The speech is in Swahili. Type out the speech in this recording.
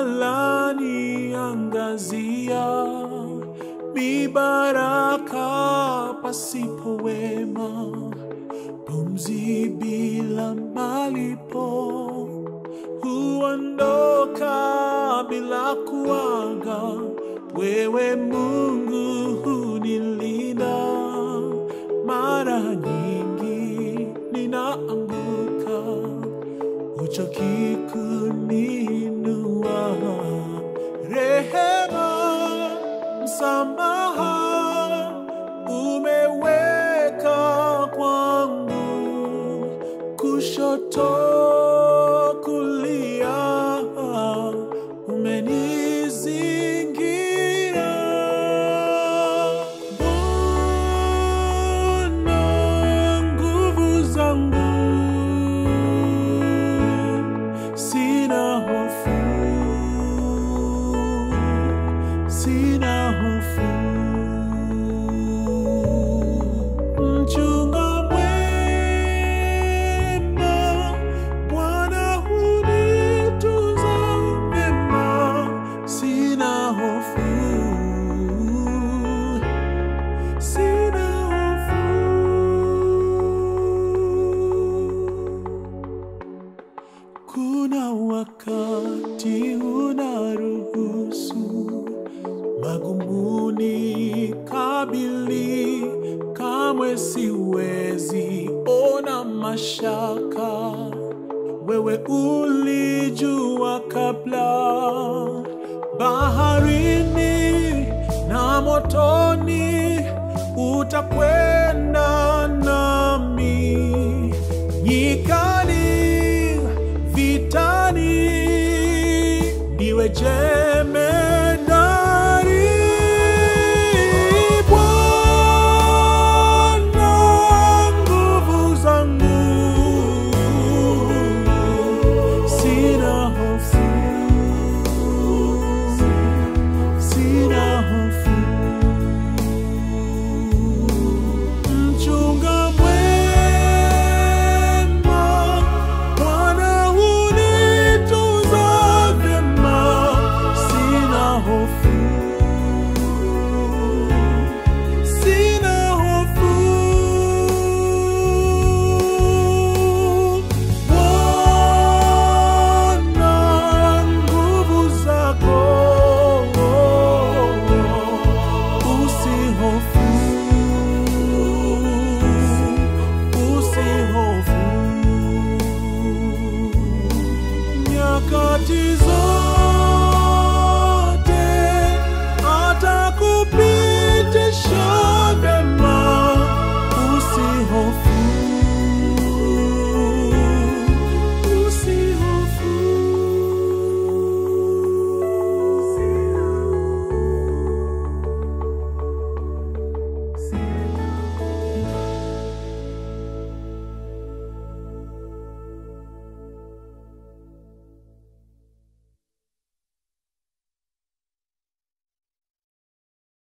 laniangazia, mibaraka pasipo wema, pumzi bila malipo, huondoka bila kuaga. Wewe Mungu hunilinda, mara nyingi ninaanguka, huchoki kuniinua. Rehema, msamaha umeweka kwangu, kushoto kulia, umenizingira. Bwana, nguvu zangu, sina hofu, sina hofu. Mchunga mwema, Bwana hunitunza vyema, sina hofu, sina hofu. Kuna wakati unaruhusu magumuni kabili, kamwe siwezi ona mashaka. Wewe ulijua kabla, baharini na motoni utakwenda